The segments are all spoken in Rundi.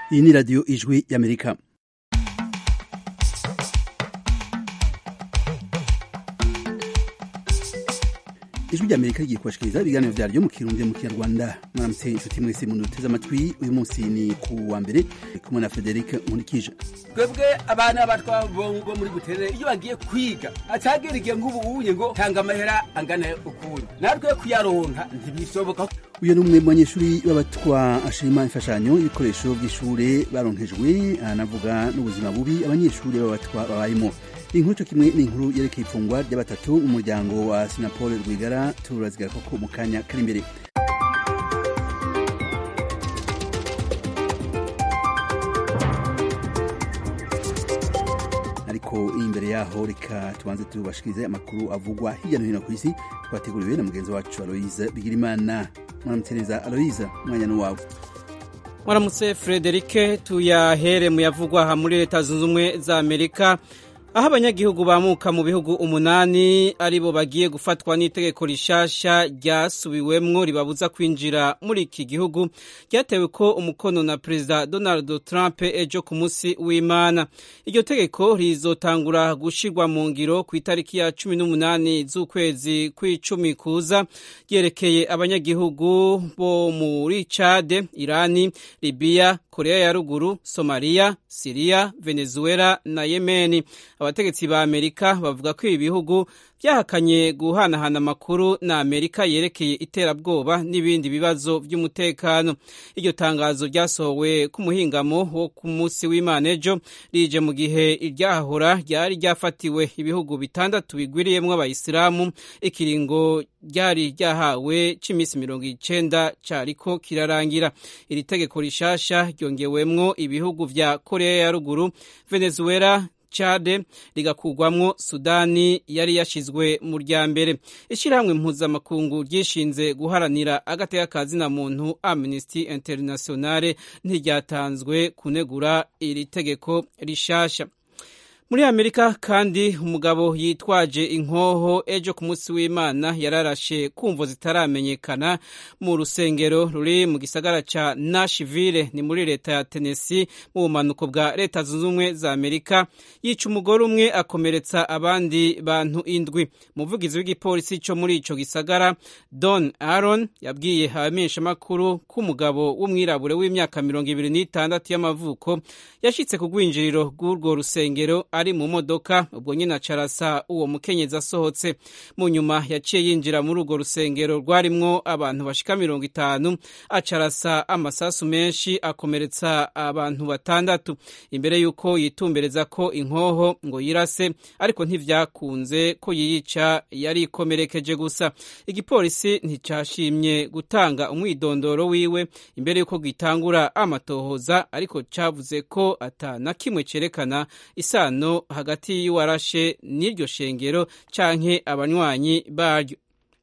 iyi ni radiyo ijwi y'amerika ijwi ry'amerika rigiye kubashikiriza ibiganiro vyaryo mu kirundi mu kinyarwanda mwaramutse inshuti mwese muduteze amatwi uyu munsi ni ku wa mbere kumwe na frederic nkurikije twebwe abana batwa bo muri buterere iyo bagiye kwiga acagera igihe nk'ubu unye ngo tanga amahera angana ukunye natwe kuyaronka ntibishoboka uyu ni umwe mu banyeshuri b'abatwa ashima imfashanyo y'ibikoresho by'ishure baronkejwe anavuga n'ubuzima bubi abanyeshuri b'abatwa babayemo inkuru cyo kimwe ni inkuru yerekeye ifungwa rya batatu mu muryango wa sinapol rwigara turazigara koko mu kanya kari imbere ariko imbere yaho reka tubanze tubashikirize amakuru avugwa hirya no hino ku isi twateguriwe na mugenzi wacu aloise bigirimana mwaramutse neza aloise umwanya n'uwawe mwaramutse frederike tuyahere mu yavugwa aha muri leta zunze ubumwe za amerika aho abanyagihugu bamuka mu bihugu umunani aribo bagiye gufatwa n'itegeko rishasha ryasubiwemwo ribabuza kwinjira muri iki gihugu ryatewe ko umukono na perezida donald trump ejo ku munsi w'imana iryo tegeko rizotangura gushirwa mu ngiro ku itariki ya cumi n'umunani z'ukwezi kw'icumi kuza ryerekeye abanyagihugu bo muri cade irani libiya korea ya ruguru somaliya siriya venezuela na yemeni abategetsi ba amerika bavuga ko ibi bihugu byahakanye guhanahana amakuru na amerika yerekeye iterabwoba n'ibindi bibazo by'umutekano iryo tangazo ryasohowe ku muhingamo wo ku munsi w'imana ejo rije mu gihe iryahahora ryari ryafatiwe ibihugu bitandatu bigwiriyemo abayisilamu ikiringo ryari ryahawe cy'iminsi mirongo icenda cariko kirarangira iri tegeko rishasha ryongewemwo ibihugu vya korea ya ruguru venezuela Chade rigakugwamwo Sudani yari yashizwe mu rya mbere ishyirahamwe mpuzamakungu ryishinze guharanira agateka kazina muntu Amnesty Internationale ntiryatanzwe kunegura iri tegeko rishasha muri amerika kandi umugabo yitwaje inkoho ejo ku munsi w'imana yararashe kumvo zitaramenyekana mu rusengero ruri mu gisagara ca nashville ni muri leta ya tennessee mu bumanuko bwa leta zunze ubumwe za amerika yica umugore umwe akomeretsa abandi bantu indwi umuvugizi w'igipolisi co muri ico gisagara don aron yabwiye abamenyeshamakuru ko umugabo w'umwirabure w'imyaka mirongo ibiri n'itandatu y'amavuko yashitse ku rwinjiriro rw'urwo rusengero ari mu modoka ubwo nyine acarasa uwo mukenyezi asohotse mu nyuma yaciye yinjira muri urwo rusengero rwarimwo abantu bashika mirongo itanu acarasa amasasu menshi akomeretsa abantu batandatu imbere y'uko yitumbereza ko inkoho ngo yirase ariko ntivyakunze ko yiyica yari ikomerekeje gusa igipolisi nticashimye gutanga umwidondoro wiwe imbere y'uko gitangura amatohoza ariko cavuze ko ata na kimwe cerekana isano hagati y'uwarashe n'iryo shengero canke abanywanyi baryo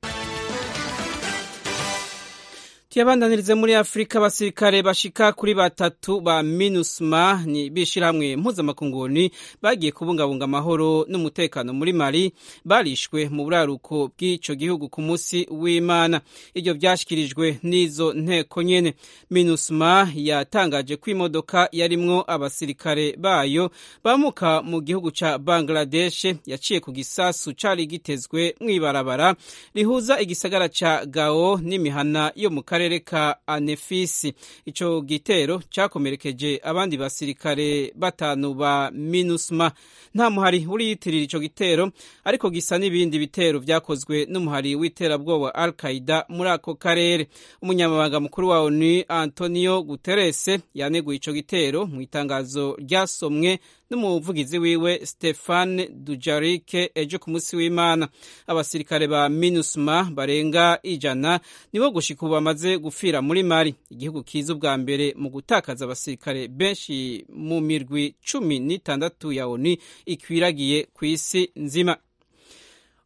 tuyabandanirize muri afurika abasirikare bashika kuri batatu ba minusma ni bishirahamwe mpuzamakunguni bagiye kubungabunga amahoro n'umutekano muri mali barishwe mu buraruko bw'ico gihugu ku munsi w'imana iryo vyashikirijwe n'izo nteko nyene minusma yatangaje ko imodoka yarimwo abasirikare bayo bamuka mu gihugu ca bangladesh yaciye ku gisasu cari gitezwe mw'ibarabara rihuza igisagara ca gao n'imihana yo mu karere karere ka anefisi ico gitero cakomerekeje abandi basirikare batanu ba minusma nta muhari uriyitirira ico gitero ariko gisa n'ibindi bitero vyakozwe n'umuhari w'iterabwoba al qaida muri ako karere umunyamabanga mukuru wa onu antonio guterres yaneguye ico gitero mu itangazo ryasomwe n'umuvugizi wiwe stefan dujarike ejo ku munsi w'imana abasirikare ba minusma barenga ijana nibo gushika ubu bamaze gufira muri mari igihugu kiza ubwa mbere mu gutakaza abasirikare benshi mu mirwi cumi n'itandatu ya oni ikwiragiye ku isi nzima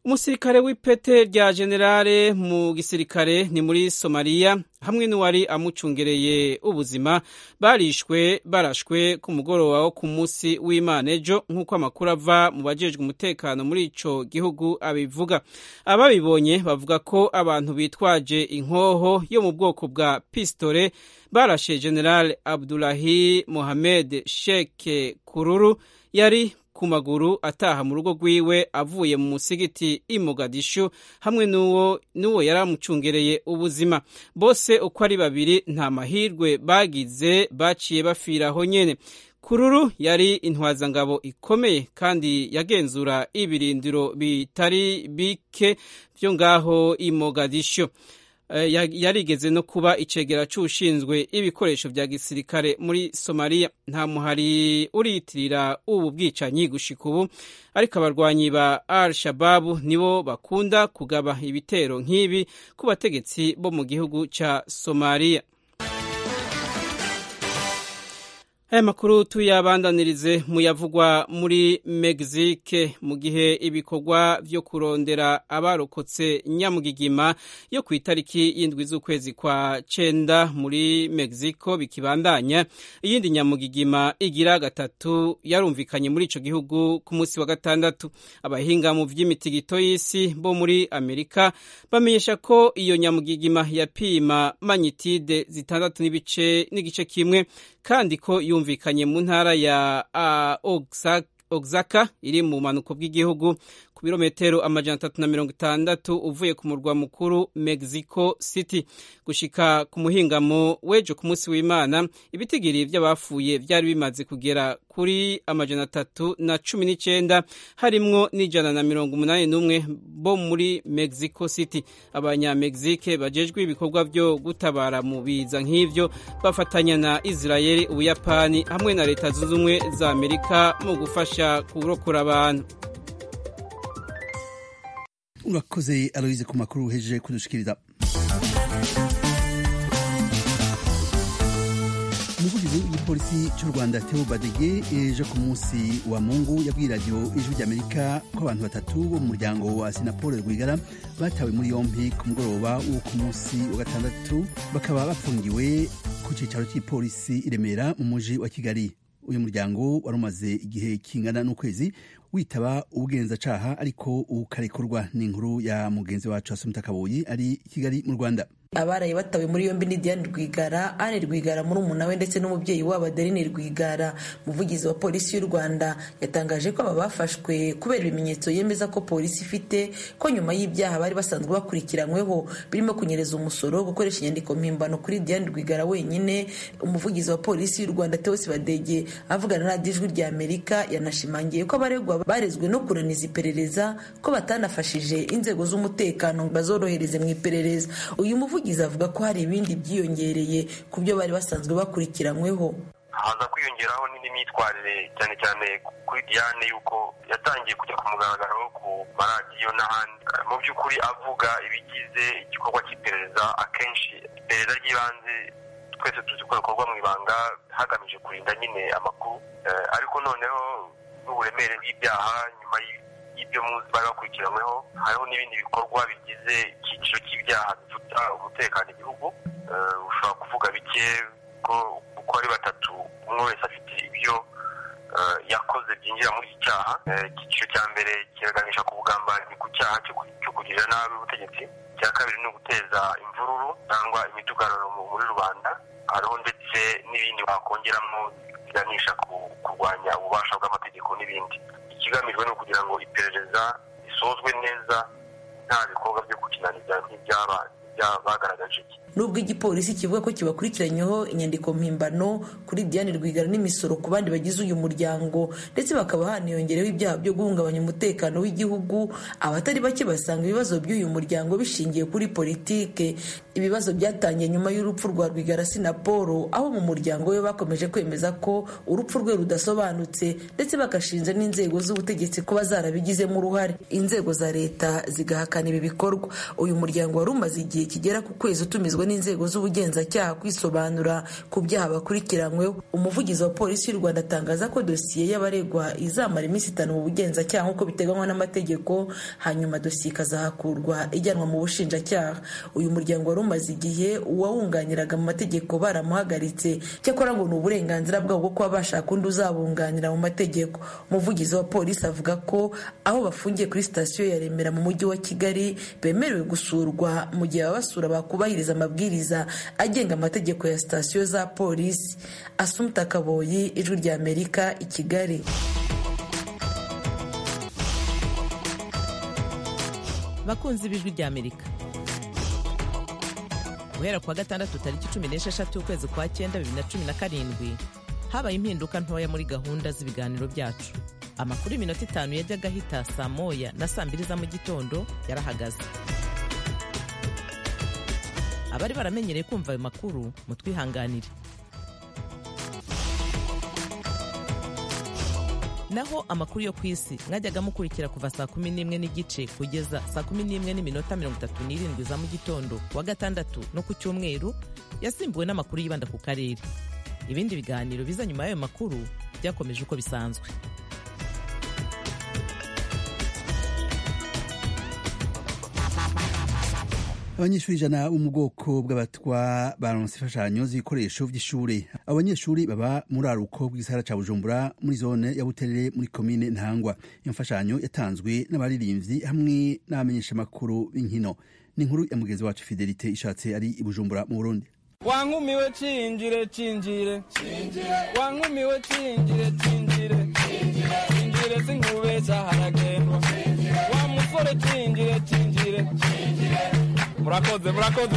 umusirikare w'ipete rya generale mu gisirikare ni muri somaliya hamwe n'uwari amucungereye ubuzima barishwe barashwe ku mugoroba wo ku munsi w'imana ejo nk'uko amakuru ava mu bajejwe umutekano muri ico gihugu abivuga ababibonye bavuga ko abantu bitwaje inkoho yo mu bwoko bwa pistole barashe generale abdulahi mohamed sheke kururu yari ku maguru ataha mu rugo rwiwe avuye mu musigiti i Mogadishu hamwe n'uwo n'uwo yari amucungereye ubuzima bose uko ari babiri nta mahirwe bagize baciye bafiraho nyene kururu yari intwazangabo ikomeye kandi yagenzura ibirindiro bitari bike byo ngaho i Mogadishu yarigeze no kuba icegera c'ushinzwe ibikoresho vya gisirikare muri somaliya nta muhari uriyitirira ubu bwicanyi gushika ubu ariko abarwanyi ba al shababu nibo bakunda kugaba ibitero nk'ibi ku bategetsi bo mu gihugu ca somaliya aya makuru tuyabandanirize mu yavugwa muri Mexique mu gihe ibikorwa vyo kurondera abarokotse nyamugigima yo ku itariki y'indwi z'ukwezi kwa cenda muri Mexico bikibandanya iyindi nyamugigima igira gatatu yarumvikanye muri ico gihugu ku munsi wa gatandatu abahinga mu vy'imitigito y'isi bo muri Amerika bamenyesha ko iyo nyamugigima yapima magnitude zitandatu n'ibice n'igice kimwe kandi ko yumvikanye mu ntara ya uh, Oaxaca iri mu manuko bw'igihugu ku birometero amajana atatu na mirongo itandatu uvuye ku murwa mukuru Mexico City gushika ku muhingamo w'ejo ku munsi w'Imana ibitigiri vy'abafuye vyari bimaze kugera kuri amajana atatu na cumi n'icenda harimwo n'ijana na mirongo umunani n'umwe bo muri Mexico City abanyamegizike bajejwe ibikorwa vyo gutabara mu biza nk'ivyo bafatanya na Israeli Ubuyapani hamwe na leta zunze ubumwe za Amerika mu gufasha kurokora abantu urakoze aloyize ku makuru uhejeje kudushikiriza umuvugizi w'igipolisi cy'u rwanda teo badege ejo ku munsi wa mungu yabwiye radiyo ijwi ry'amerika ko abantu batatu bo mu muryango wa sinapol rwigara batawe muri yompi ku mugoroba wo ku munsi wa gatandatu bakaba bafungiwe ku cyicaro cy'ipolisi i remera mu muji wa kigali uyu muryango wari umaze igihe kingana n'ukwezi witaba ubugenzacaha ariko ukarekurwa n'inkuru ya mugenzi wacu asumita kaboyi ari i kigali mu rwanda abaraye batawe muri yombi ni Diane Rwigara Anne Rwigara muri umuna we ndetse n'umubyeyi wabo Adeline Rwigara umuvugizi wa polisi y'u Rwanda yatangaje ko aba bafashwe kubera ibimenyetso yemeza ko polisi ifite ko nyuma y'ibyaha bari basanzwe bakurikiranyweho birimo kunyereza umusoro gukoresha inyandiko mpimbano kuri Diane Rwigara wenyine umuvugizi wa polisi y'u Rwanda Theo Badege avugana na radiyo ijwi rya Amerika yanashimangiye ko abaregwa barezwe no kunaniza iperereza ko batanafashije inzego z'umutekano bazorohereze mu iperereza uyu umuvugizi avuga ko hari ibindi byiyongereye ku byo bari basanzwe bakurikiranyweho haza kwiyongeraho n'indi myitwarire cyane cyane kuri diane yuko yatangiye kujya ku mugaragaro ku maradiyo n'ahandi mu by'ukuri avuga ibigize igikorwa cy'iperereza akenshi iperereza ry'ibanze twese tuzi ko rikorwa mu ibanga hagamije kurinda nyine amakuru ariko noneho n'uburemere bw'ibyaha nyuma y'ibyo muzi bari bakurikiranyweho hariho n'ibindi bikorwa bigize icyiciro cy'ibyaha bifuta umutekano igihugu ushobora kuvuga bike ko uko ari batatu umwe wese afite ibyo yakoze byinjira muri iki cyaha icyiciro cya mbere kiraganisha ku bugambanyi ku cyaha cyo kugirira nabi ubutegetsi icya kabiri ni uguteza imvururu cyangwa imidugararo muri rubanda hariho ndetse n'ibindi bakongeramo biganisha ku kurwanya ububasha bw'amategeko n'ibindi ikigamijwe ni ukugira ngo iperereza risozwe neza nta bikorwa byo gukinaniza nk'ibyaba bagaragaje nubwo igipolisi kivuga ko kibakurikiranyeho inyandiko mpimbano kuri Diane Rwigara n'imisoro ku bandi bagize uyu muryango ndetse bakaba haniyongereho ibyaha byo guhungabanya umutekano w'igihugu abatari bake basanga ibibazo by'uyu muryango bishingiye kuri politike ibibazo byatangiye nyuma y'urupfu rwa Rwigara Sinapolo aho mu muryango we bakomeje kwemeza ko urupfu rwe rudasobanutse ndetse bagashinja n'inzego z'ubutegetsi kuba zarabigizemo uruhare inzego za leta zigahakana ibi bikorwa uyu muryango wari umaze igihe kigera ku kwezi utumizwa n'inzego z'ubugenzacyaha kwisobanura ku byaha bakurikiranyweho umuvugizi wa polisi y'u rwanda atangaza ko dosiye y'abaregwa izamara iminsi itanu mu bugenzacyaha nk'uko biteganywa n'amategeko hanyuma dosiye ikazahakurwa ijyanwa mu bushinjacyaha uyu muryango wari umaze igihe uwawunganiraga mu mategeko baramuhagaritse cyakora ngo ni uburenganzira bwabo bwo kuba bashaka undi uzabunganira mu mategeko umuvugizi wa polisi avuga ko aho bafungiye kuri sitasiyo ya remera mu mujyi wa kigali bemerewe gusurwa mu gihe ababasura bakubahiriza amabwiriza agenga amategeko ya sitasiyo za polisi asumta kaboyi ijwi rya amerika i kigali bakunzi b'ijwi rya amerika guhera kuwa gatandatu tariki cumi n'esheshatu ukwezi kwa cyenda bibiri na cumi na karindwi habaye impinduka ntoya muri gahunda z'ibiganiro byacu amakuru y'iminota itanu yajyaga ahita saa moya na saa mbiri za mu gitondo yarahagaze abari baramenyereye kumva ayo makuru mutwihanganire naho amakuru yo ku isi mwajyaga mukurikira kuva saa kumi n'imwe n'igice kugeza saa kumi n'imwe n'iminota mirongo itatu n'irindwi za mu gitondo kuwa gatandatu no ku cyumweru yasimbuwe n'amakuru yibanda ku karere ibindi biganiro biza nyuma y'ayo makuru byakomeje uko bisanzwe abanyeshuri ijana bo mu bwoko bw'abatwa baronse imfashanyo z'ibikoresho by'ishuri abanyeshuri baba muri aruko bw'isahara ca bujumbura muri zone ya buterere muri komine ntangwa iyo mfashanyo yatanzwe n'abaririmbyi hamwe n'abamenyeshamakuru b'inkino ni inkuru ya mugenzi wacu fidelite ishatse ari i bujumbura mu burundi wankumiwe cinjire cinjire wankumiwe cinjire cinjire cinjire sinkubesha haragendwa wa musore cinjire cinjire murakoze murakoze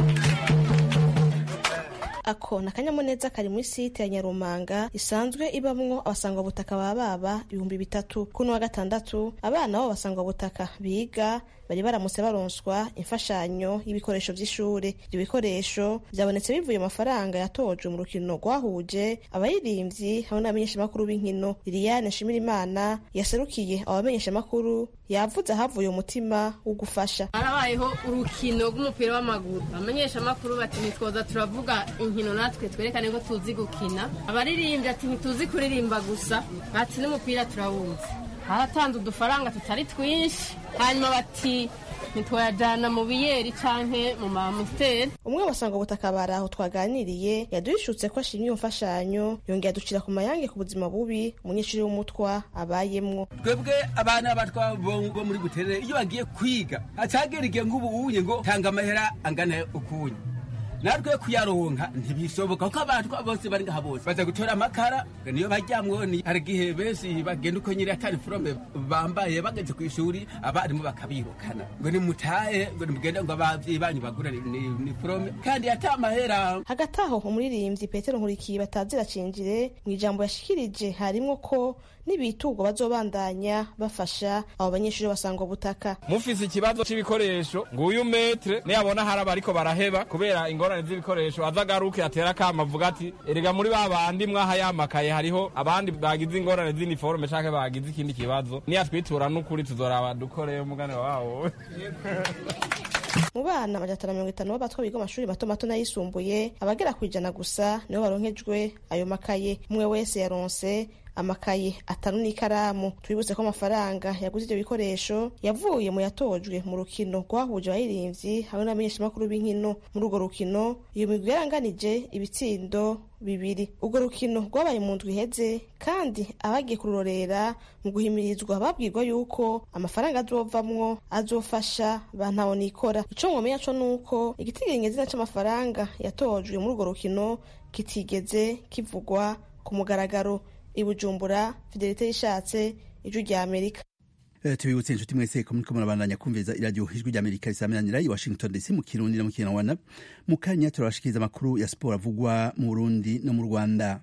ako ni akanyamuneza kari muri site ya nyarumanga isanzwe ibamwo abasangwabutaka ba baba ibihumbi bitatu kuno wa gatandatu abana b'abo basangwabutaka biga bari baramutse baronswa imfashanyo y'ibikoresho by'ishuri ibyo bikoresho byabonetse bivuye mu mafaranga yatojwe mu rukino rwahuje abaririmbyi hamwe n'abamenyeshamakuru b'inkino liliane nshimirimana yaserukiye abo bamenyeshamakuru yavuze ahavuye umutima wo gufasha harabayeho urukino rw'umupira w'amaguru abamenyeshamakuru bati ntitwoza turavuga inkino natwe twerekane ko tuzi gukina abaririmbyi ati ntituzi kuririmba gusa bati n'umupira turawumva haratanze udufaranga tutari twinshi hanyuma bati ntitwayajyana mu biyeri canke mu mamusiteri umwe wasanga ubutaka bari aho twaganiriye yaduhishutse ko ashimye iyo mfashanyo yongera aducira ku mayange ku buzima bubi umunyeshuri w'umutwa abayemwo twebwe abana b'abatwa bo muri buterere iyo bagiye kwiga acagera igihe nk'ubu unye ngo tanga amahera angana ukunye natwe kuyaronka ntibishoboka kuko abantu bose bari ngaha bose baza gutora amakara niyo bajyamwo ni hari igihe benshi bagenda uko nyiri atari forome bambaye bageze ku ishuri abarimu bakabirukana ngo nimutahe ngo nimugende ngo abavyeyi banyu bagure ni, ni forome kandi ata mahera hagati aho umuririmbyi petero nkurikiye batazira cinjire mu ijambo yashikirije harimwo ko n'ibitugwa bazobandanya bafasha abo banyeshuri basangwa butaka mufise ikibazo c'ibikoresho nguyu metre niyabona hari abariko baraheba kubera ingorane z'ibikoresho azagaruke atera kama avuga ati erega muri ba bandi mwaha yamakaye hariho abandi bagize ingorane z'iniforme canke bagize ikindi kibazo niyatwitura n'ukuri tuzoraba dukoreye umugane wawo mu bana amajana atanu mirongo itanu b'abatwa biga amashuri mato mato n'ayisumbuye abagera ku ijana gusa nibo baronkejwe ayo makaye umwe wese yaronse amakaye atanu n'ikaramu twibutse ko amafaranga yaguze ibyo bikoresho yavuye mu yatojwe mu rukino rwahuje abaririmbyi hamwe n'abamenyeshamakuru b'inkino muri urwo rukino iyo migwi yaranganije ibitsindo bibiri urwo rukino rwabaye mu ndwi iheze kandi abagiye kururorera mu guhimirizwa babwirwa yuko amafaranga azovamwo azofasha ba ntawonikora ico mwomenya co nuko igitigiringezina c'amafaranga yatojwe muri urwo rukino kitigeze kivugwa ku mugaragaro i bujumbura fidelite yishatse ijwi rya amerika tubibutse inshuti mwese ko muriko murabandanya kumviriza iradiyo ijwi rya amerika risamiranira i washington dc mu kirundi no mu kinyarwanda mu kanya turabashikiriza amakuru ya siporo avugwa mu burundi no mu rwanda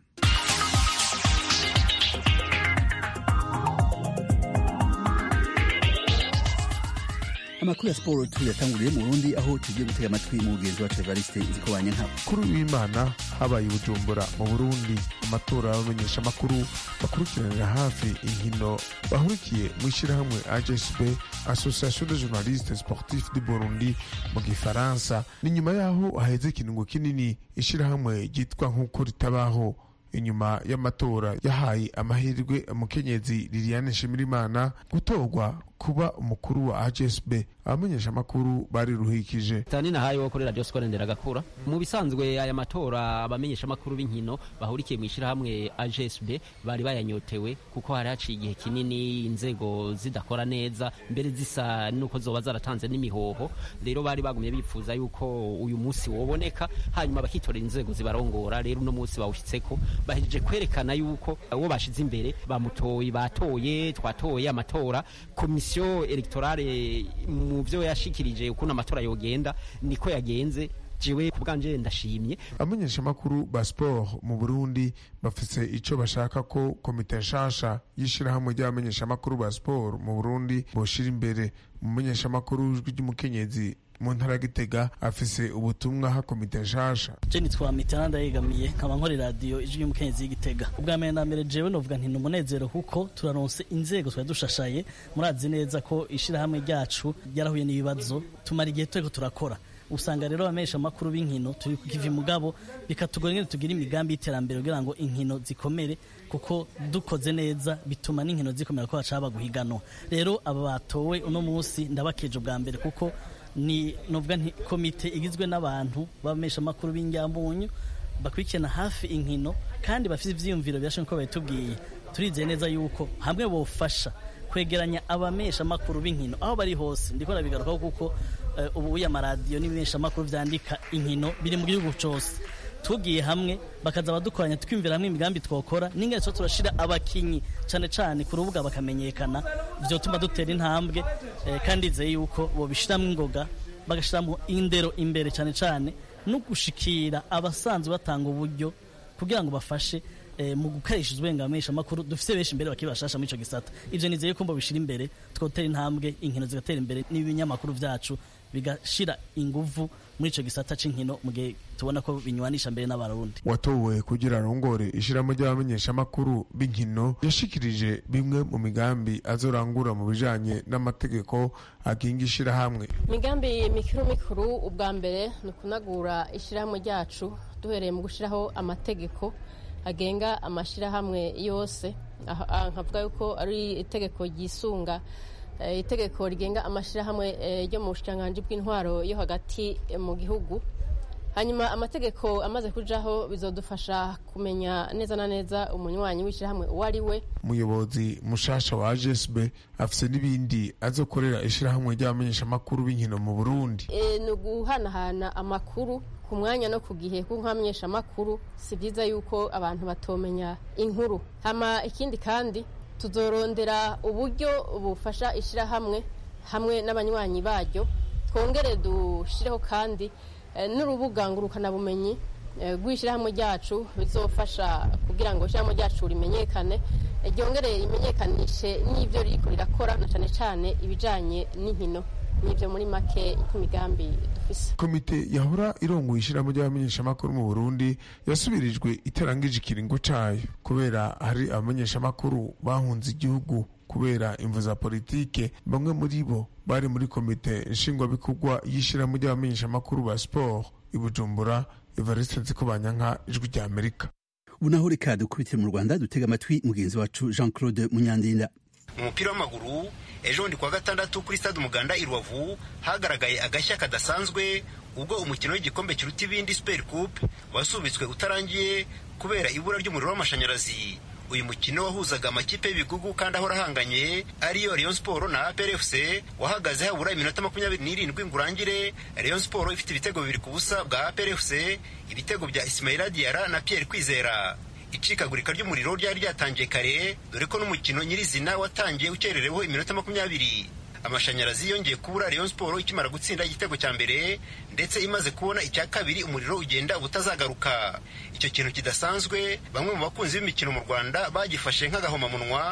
amakuru ya siporo tuyatanguriye mu burundi aho tugiye gutega amatwi mu mugenzi wacu evariste nzikobanya nkabo kuri w'imana habaye i bujumbura mu burundi amatora y'abamenyeshamakuru bakurikiranira hafi inkino bahurikiye mu ishyirahamwe agsb association de journalistes sportifs du burundi mu gifaransa ni nyuma y'aho haheze ikiringo kinini ishyirahamwe ryitwa nk'uko ritabaho inyuma y'amatora yahaye amahirwe umukenyezi liliane nshimirimana gutorwa kuba umukuru wa agsb abamenyeshamakuru bariruhikije tani nahaye wo kuri radio skole nderagakura mu bisanzwe aya matora abamenyeshamakuru b'inkino bahurikiye mu ishyirahamwe agsb bari bayanyotewe kuko hari haciye igihe kinini inzego zidakora neza mbere zisa nuko zoba zaratanze n'imihoho rero bari bagumye bipfuza yuko uyu munsi woboneka hanyuma bakitorera inzego zibarongora rero uno munsi bawushyitseko bahejeje kwerekana yuko uwo bashize imbere bamutoye batoye twatoye amatora komisiyo electorale mu byo yashikirije ukuntu amatora yogenda niko yagenze jewe ku bwanje ndashimye abamenyeshamakuru ba sport mu burundi bafise ico bashaka ko komite nshasha y'ishirahamwe ry'abamenyeshamakuru ba sport mu burundi boshira imbere umumenyeshamakuru w'ijwi ry'umukenyezi mu ntara ya gitega afise ubutumwa ha komite nshasha je nitwa mitana ndayegamiye nkaba nkora radiyo ijwi y'umukenyezi y'igitega ubwa mbere na mbere jewe novuga nti ni umunezero kuko turaronse inzego twari dushashaye murazi neza ko ishirahamwe ryacu ryarahuye n'ibibazo tumara igihe turiko turakora usanga rero abamenyesha amakuru b'inkino turi ku kivi mugabo bikatugora ingene tugira imigambi y'iterambere kugira ngo inkino zikomere kuko dukoze neza bituma n'inkino zikomera ko hacaba guhiganwa rero aba batowe uno munsi ndabakeje ubwa mbere kuko ni novuga nti komite igizwe n'abantu b'abamenyesha amakuru b'injyambunyu bakurikirana hafi inkino kandi bafite ivyiyumviro byashe nko babitubwiye turizeye neza yuko hamwe bofasha kwegeranya abamesha amakuru b'inkino aho bari hose ndiko nabigarukaho kuko ubu uya amaradiyo n'ibimesha amakuru vyandika inkino biri mu gihugu cose tugiye hamwe bakaza badukoranya twiyumvira hamwe imigambi twokora n'ingene so turashira abakinyi cane cane ku rubuga bakamenyekana vyotuma dutera intambwe kandi izeye yuko bobishiramwo ingoga bagashiramo indero imbere cane cane no gushikira abasanzwe batanga uburyo kugira ngo bafashe mu gukoresha uburenganzira amakuru dufite benshi imbere bakiri bashasha muri icyo gisata ibyo nizeye ko mbabishyira imbere twotera intambwe inkino zigatera imbere n'ibinyamakuru byacu bigashira inguvu muri icyo gisata cy'inkino mu gihe tubona ko binywanisha mbere n'abarundi watowe kugira arongore ishyiramo ry'abamenyeshamakuru b'inkino yashikirije bimwe mu migambi azorangura mu bijanye n'amategeko agenga ishyirahamwe imigambi mikuru mikuru ubwa mbere ni ukunagura ishyirahamwe ryacu duhereye mu gushyiraho amategeko agenga amashyirahamwe yose nkavuga yuko ari itegeko ryisunga itegeko rigenga amashyirahamwe ryo mu bushikiranganji bw'intwaro yo hagati mu gihugu hanyuma amategeko amaze kujaho bizodufasha kumenya neza na neza umunywanyi w'ishyirahamwe uwo ari we umuyobozi mushasha wa agsb afise n'ibindi azokorera ishyirahamwe ry'abamenyeshamakuru b'inkino mu burundi ni uguhanahana amakuru ku mwanya no ku gihe kuko nk'abamenyeshamakuru si byiza yuko abantu batomenya inkuru hama ikindi kandi tuzorondera uburyo bufasha ishyirahamwe hamwe n'abanywanyi baryo twongere dushireho kandi n'urubuga ngurukanabumenyi rw'ishyirahamwe ryacu bizofasha kugira ngo ishyirahamwe ryacu rimenyekane ryongere rimenyekanishe n'ibyo ririko rirakora na cyane cyane ibijyanye n'inkino n'ibyo muri make imigambi dufise komite yahora irongoye ishyirahamwe ry'abamenyeshamakuru mu burundi yasubirijwe itarangije ikiringo cayo kubera hari abamenyeshamakuru bahunze igihugu kubera imvu za politike bamwe muri bo bari muri komite nshingwabikorwa y'ishyirahamwe ry'abamenyeshamakuru ba siporo i bujumbura evariste nzikobanyanka ijwi rya amerika ubu naho reka dukubitire mu rwanda dutega amatwi mugenzi wacu jean claude munyandinda umupira w'amaguru ejo bundi kuwa gatandatu kuri stade umuganda i rubavu hagaragaye agashya kadasanzwe ubwo umukino w'igikombe kiruta ibindi super coupe wasubitswe utarangiye kubera ibura ry'umuriro w'amashanyarazi uyu mukino wahuzaga amakipe y'ibigugu kandi ahora ahanganye ariyo Rayon Sport na APR FC wahagaze habura iminota makumyabiri n'irindwi ngo urangire Rayon Sport ifite ibitego bibiri ku busa bwa APR FC ibitego bya Ismaila Diarra na Pierre Kwizera icikagurika ry'umuriro ryari ryatangiye kare dore ko n'umukino nyirizina watangiye ukerereweho iminota makumyabiri amashanyarazi yongeye kubura Rayon Sport ikimara gutsinda igitego cya mbere ndetse imaze kubona icya kabiri umuriro ugenda ubutazagaruka icyo kintu kidasanzwe bamwe mu bakunzi b'imikino mu Rwanda bagifashe nk'agahomamunwa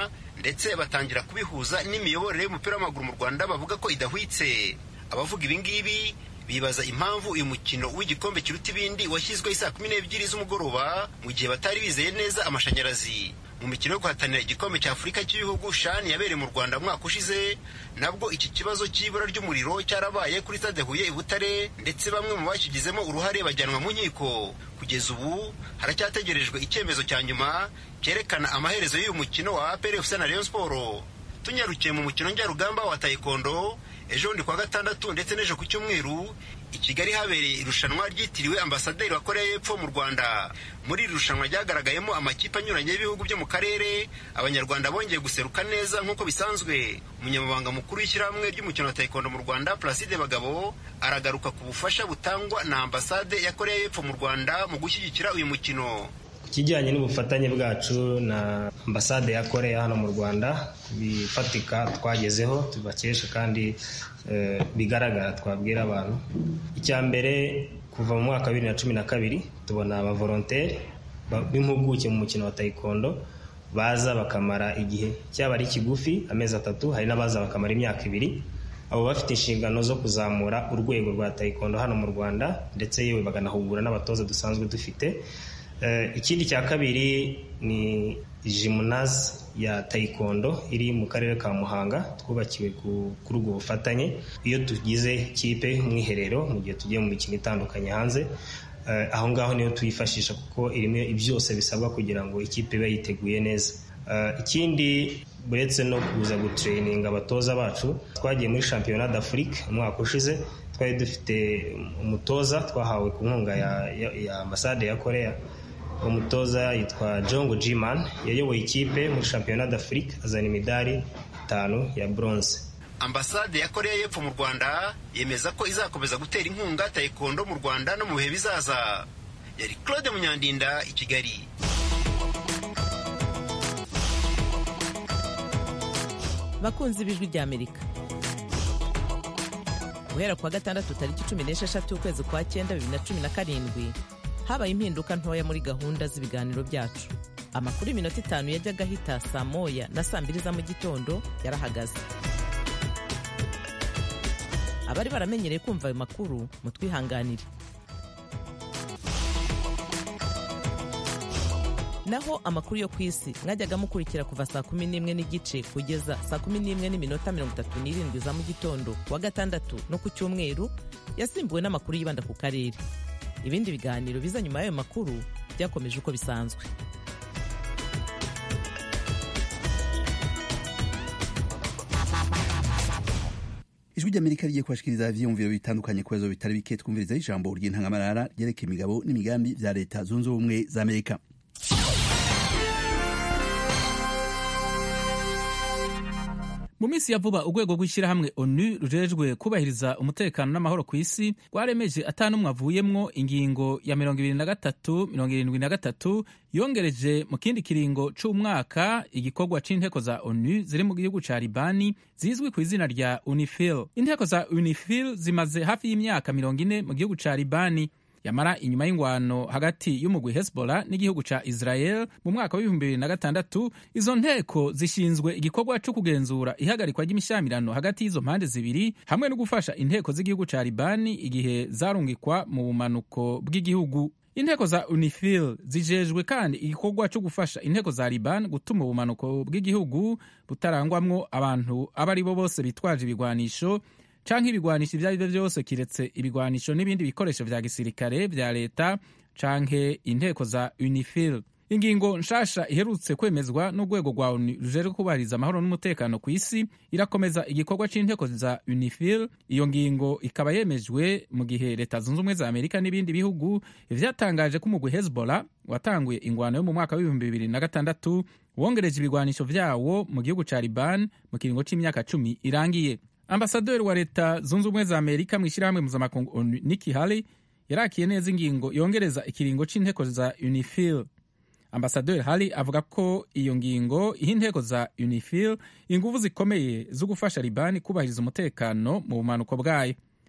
ndetse batangira kubihuza n'imiyoborere y'umupira w'amaguru mu rwanda bavuga ko idahwitse abavuga ibingibi bibaza impamvu uyu mukino w'igikombe kiruta ibindi washyizweho saa kumi n'ebyiri z'umugoroba mu gihe batari bizeye neza amashanyarazi mu mikino yo guhatanira igikombe cya afurika cy'ibihugu shani yabereye mu rwanda umwaka ushize nabwo iki kibazo cy'ibura ry'umuriro cyarabaye kuri stade huye i butare ndetse bamwe mu bakigizemo uruhare bajyanwa mu nkiko kugeza ubu haracyategerejwe icyemezo cya nyuma cyerekana amaherezo y'uyu mukino wa apr fc na rayon sport tunyarukiye mu mukino njyarugamba wa taekwondo ejo bundi kuwa gatandatu ndetse n'ejo ku cyumweru i kigali habereye irushanwa ryitiriwe ambasaderi wa koreya y'epfo mu rwanda muri iri rushanwa ryagaragayemo amakipe anyuranye y'ibihugu byo mu karere abanyarwanda bongeye guseruka neza nk'uko bisanzwe umunyamabanga mukuru w'ishyirahamwe ry'umukino wa taekwondo mu rwanda placide bagabo aragaruka ku bufasha butangwa na ambasade ya koreya y'epfo mu rwanda mu gushyigikira uyu mukino ikijyanye n'ubufatanye bwacu na ambasade ya koreya hano mu rwanda bifatika twagezeho tubakesha kandi bigaragara twabwira abantu icya mbere kuva mu mwaka wa bibiri na cumi na kabiri tubona abavolonteri b'impuguke mu mukino wa taekwondo baza bakamara igihe cyaba ari kigufi amezi atatu hari n'abaza bakamara imyaka ibiri abo bafite inshingano zo kuzamura urwego rwa taekwondo hano mu rwanda ndetse yewe baganahugura n'abatoza dusanzwe dufite ikindi cya kabiri ni jimunazi ya taekwondo iri mu karere ka muhanga twubakiwe kuri ubwo bufatanye iyo tugize kipe mwiherero mu gihe tugiye mu mikino itandukanye hanze aho ngaho niyo tuyifashisha kuko irimo byose bisabwa kugira ngo ikipe ibe yiteguye neza ikindi uretse no kuza gutureyininga abatoza bacu twagiye muri shampiyona d'afurike umwaka ushize twari dufite umutoza twahawe ku nkunga ya ambasade ya koreya umutoza yitwa jongo jiman yayoboye ikipe muri shampiyona d'afurike azana imidari itanu ya bronze ambasade ya koreya y'epfo mu rwanda yemeza ko izakomeza gutera inkunga taekwondo mu rwanda no mu bihe bizaza yari claude munyandinda i kigali bakunzi b'ijwi ry'amerika guhera kuwa gatandatu tariki cumi n'esheshatu ukwezi kwa cyenda bibiri na cumi na karindwi habaye impinduka ntoya muri gahunda z'ibiganiro byacu amakuru y'iminota itanu yajyaga ahita saa moya na saa mbiri za mu gitondo yarahagaze abari baramenyereye kumva ayo makuru mutwihanganire naho amakuru yo ku isi mwajyaga mukurikira kuva saa kumi n'imwe n'igice kugeza saa kumi n'imwe n'iminota mirongo itatu n'irindwi za mu gitondo kuwa gatandatu no ku cyumweru yasimbuwe n'amakuru yibanda ku karere ibindi biganiro biza nyuma y'ayo makuru byakomeje uko bisanzwe ijwi ry'amerika rigiye kubashikiriza ivyiyumviro bitandukanye ku bibazo bitari bike twumviriza ijambo ry'intangamarara ryerekeye imigabo n'imigambi vya leta zunze ubumwe za amerika mu minsi ya vuba urwego rw'ishyirahamwe onu rujejwe kubahiriza umutekano n'amahoro ku isi rwaremeje atanumwe avuyemwo ingingo ya mirongo ibiri na gatatu mirongo irindwi na gatatu yongereje mu kindi kiringo c'umwaka igikorwa c'inteko za onu ziri mu gihugu ca libani zizwi ku izina rya unifil inteko za unifil zimaze hafi y'imyaka mirongo ine mu gihugu ca libani yamara inyuma y'ingwano hagati y'umugwi hezbollah n'igihugu ca israel mu mwaka w'ibihumbi bibiri na gatandatu izo nteko zishinzwe igikorwa co kugenzura ihagarikwa ry'imishamirano hagati y'izo mpande zibiri hamwe no gufasha inteko z'igihugu ca libani igihe zarungikwa mu bumanuko bw'igihugu inteko za unifil zijejwe kandi igikorwa cyo gufasha inteko za liban gutuma ubumanuko bw'igihugu butarangwamwo abantu abo ari bo bose bitwaje ibigwanisho canke ibigwanisho ivyo ari vyo vyose kiretse ibigwanisho n'ibindi bikoresho vya gisirikare vya leta canke inteko za unifil ingingo nshasha iherutse kwemezwa n'urwego rwa onu rujejwe kubahiriza amahoro n'umutekano ku isi irakomeza igikorwa c'inteko za unifil iyo ngingo ikaba yemejwe mu gihe leta zunze ubumwe za amerika n'ibindi bihugu vyatangaje ko umugwi hezbollah watanguye ingwano yo mu mwaka w'ibihumbi bibiri na gatandatu wongereje ibigwanisho vyawo mu gihugu ca liban mu kiringo c'imyaka cumi irangiye ambasaderi wa leta zunze ubumwe za amerika mu ishyirahamwe mpuzamakungu onu niki hali yarakiye neza ingingo yongereza ikiringo c'inteko za unifil ambasaderi hali avuga ko iyo ngingo iha inteko za unifil inguvu zikomeye zo gufasha libani kubahiriza umutekano mu bumanuko bwayo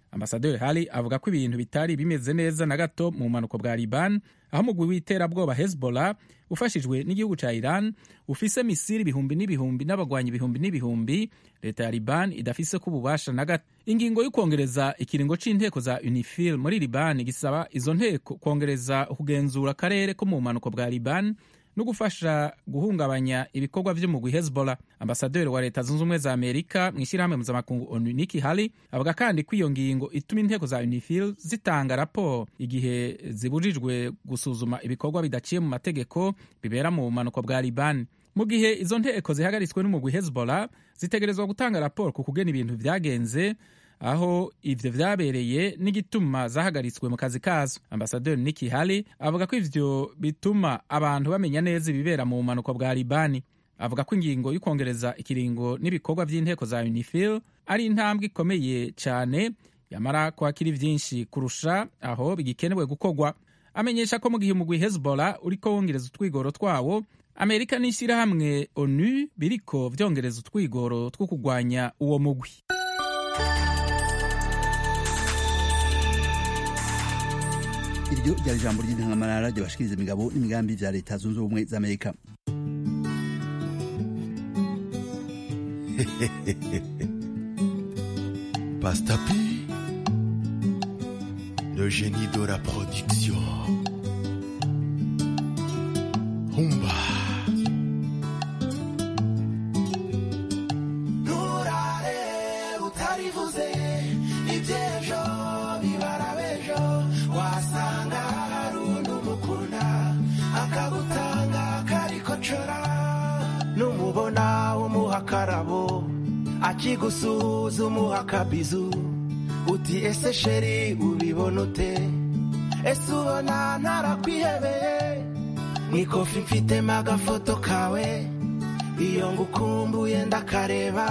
ambasaderi hari avuga ko ibintu bitari bimeze neza na gato mu bumanuko bwa liban aho umugwi w'iterabwoba hezbollah ufashijwe n'igihugu ca iran ufise misiri ibihumbi n'ibihumbi n'abagwanyi ibihumbi n'ibihumbi leta ya liban idafise ko ububasha na gato ingingo y'ukwongereza ikiringo c'inteko za unifil muri liban gisaba izo nteko kwongereza kugenzura akarere ko mu bumanuko bwa liban no gufasha guhungabanya ibikorwa vy'umugwi hezbollah ambasaderi wa leta zunze ubumwe za amerika mu ishyirahamwe mpuzamakungu onu niki hali avuga kandi ko iyo ngingo ituma inteko za unifil zitanga raporo igihe zibujijwe gusuzuma ibikorwa bidaciye mu mategeko bibera mu bumanuko bwa libani mu gihe izo nteko zihagaritswe n'umugwi hezbollah zitegerezwa gutanga raporo ku kugena ibintu vyagenze aho ivyo vyabereye n'igituma zahagaritswe mu kazi kazo ambasaderi niki hali avuga ko ivyo bituma abantu bamenya neza ibibera mu bumanuko bwa libani avuga ko ingingo y'ukongereza ikiringo n'ibikorwa vy'inteko za unifil ari intambwe ikomeye cane yamara kwakira vyinshi kurusha aho bigikenewe gukorwa amenyesha ko mu gihe umugwi hezbollah uriko wongereza utwigoro twawo amerika n'ishyirahamwe onu biriko vyongereza utwigoro two kugwanya uwo mugwi iryo ryari ijambo ry'intangamarara ryabashikiriza imigabo n'imigambi vya leta zunze ubumwe za amerika Pastapi, le génie de la production. Humba. nturare utarivuze iby'ejo bibara b'ejo wasanga hari undi umukunda akagutanga karikocora numubona umuha akarabo akigusuhuza umuha akabizu uti ese sheri ubibona ute ese ubona ntarakwihebeye mu ikofi mfitemo agafoto kawe iyo ngukumbuye ndakareba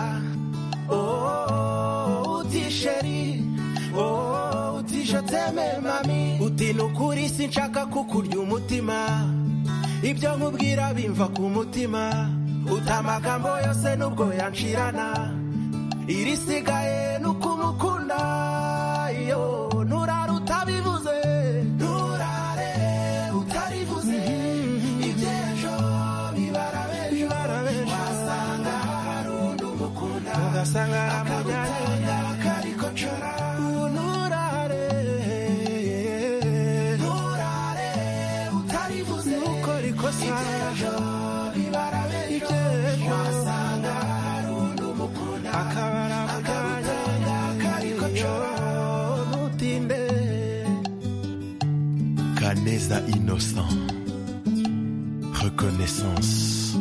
oh, uti sheri oh, uti je t'aime mami uti nukuri sinshaka kukurya umutima ibyo nkubwira bimva ku mutima uti amagambo yose nubwo yanshirana irisigaye nukumukunda iyo nturara utabivuze nturare utarivuze iby'ejo bibara b'ejo wasanga hari undi umukunda ugasanga aramujyanye karikocora nturare nturare utarivuze nukora ikosa iby'ejo bibara b'ejo wasanga hari undi umukunda akabara akabujyanye karikocora ntutinde Canesa innocent. Reconnaissance.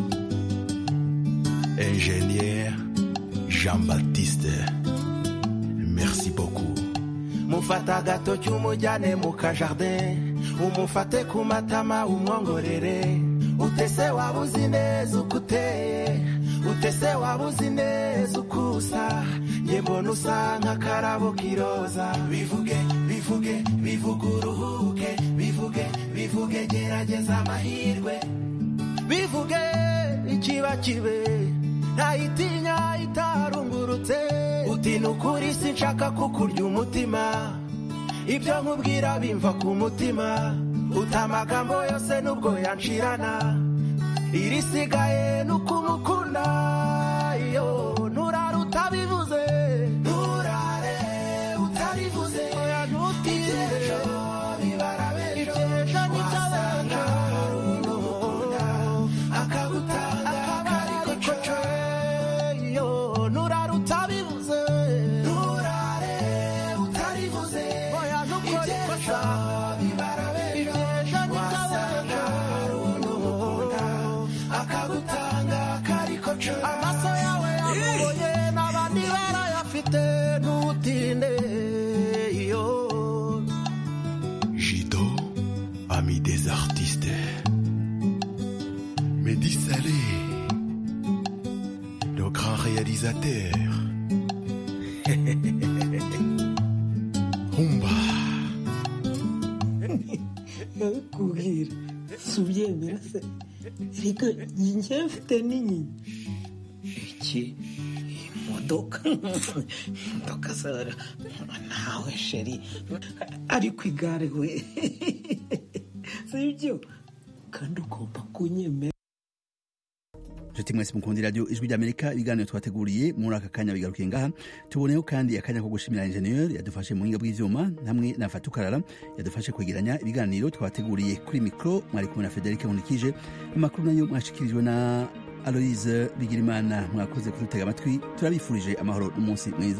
Ingénieur Jean-Baptiste. Merci beaucoup. mufata agatoki umujyane mu kajardin umufate ku matama umwongorere utese waba uzi neza uko uteye utese waba uzi neza uko usa njye mbona usa nk'akarabo k'iroza bivuge bivuge bivuge uruhuke bivuge bivuge gerageza amahirwe bivuge ikiba kibe ntayitinya itarungurutse uti ni ukuri sinshaka kukurya umutima ibyo nkubwira bimva ku mutima uta amagambo yose nubwo yanshirana irisigaye ni ukumukunda iyo nturare utabivuze nturare utarivuze oya ntutinde ejo bibara b'ejo wasanga hari undi umukunda akagutanga karikoco iyo nturare utabivuze nturare utarivuze oya ntukore ikosa bibara b'ejo wasanga hari undi umukunda akagutanga karikoco amaso yawe yamuboye n'abandi barayafite ntutinde iyo Jido, ami des artistes. Mehdi Salé, le grand réalisateur. Humba. kubwira si ubyemera se ariko njye mfite n'inyinya iki imodoka imodoka zara nawe sheri ariko igare we sibyo kandi ugomba kunyemera nshuti mwese mukunda iradiyo ijwi ry'amerika ibiganiro twateguriye muri aka kanya bigarukiye ngaha tuboneyeho kandi akanya ko gushimira injeniyeri yadufashe mu buhinga bw'ivyuma hamwe na fatukarara yadufashe kwegeranya ibiganiro twateguriye kuri mikoro mwari kumwe na federike nkunikije amakuru nayo mwashikirijwe na aloise bigirimana mwakoze kudutega amatwi turabifurije amahoro n'umunsi mwiza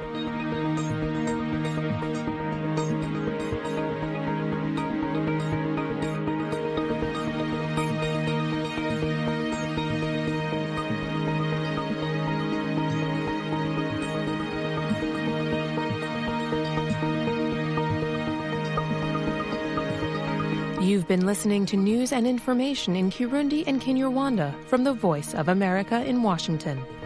You've been listening to news and information in Kirundi and Kinyarwanda from the Voice of America in Washington.